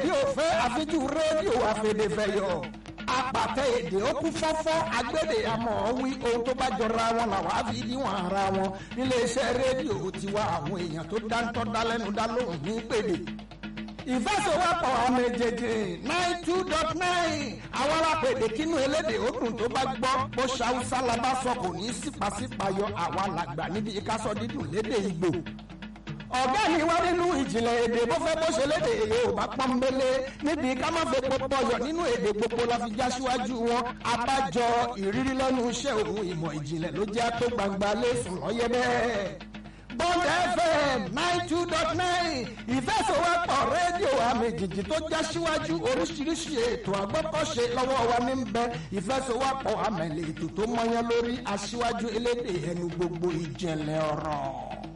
èdè òfẹ́ àfijú rédíò àfẹ̀dẹ̀fẹ̀yọ̀ apàtẹ èdè ó kú fọ́fọ́ agbédè àmọ́ wí ohun tó bá jọra wọn làwọn á fi níwọ̀n ara wọn níléeṣẹ́ rédíò tiwa àwọn èèyàn tó dáńtọ́ dálẹ́nu dá lóhùn ní pèdè ìfẹsẹ̀wọ́pọ̀ ọmọ èjèèjì nine two dot nine àwọn alápèdè kínú elédè òdùn tó bá gbọ́ bó ṣàwùsá la bá sọ kò ní sípàsípàyọ àwa làgbà níbi ìkásọ dídùn lédè ìgbò ọ̀gá mi wá nínú ìjìnlẹ̀ èdè bó fẹ́ bó ṣe lédè yorùbá pọ́nbélé níbi ká má fẹ́ pọpọ yọ nínú èdè gbogbo la fi já síwájú wọn abájọ ìrírí lẹ́nu iṣẹ́ òun ìmọ̀ ìjìnlẹ̀ ló jẹ́ tó gbangba lẹ́sùn lọ́yẹ́ bẹ́ẹ̀. Bond FM nine two dot nine ìfẹsọ̀wọ́pọ̀ rédíò àmì jìjì tó já síwájú oríṣiríṣi ètò àgbọ́kọ̀ṣe lọ́wọ́ wa ní bẹ ìfẹsọ̀wọ́pọ̀ àmẹ̀lẹ̀ ètò tó mọyán lórí aṣíwájú elédè ẹnu gbogbo ìjẹ̀lẹ̀ ọ̀rọ̀.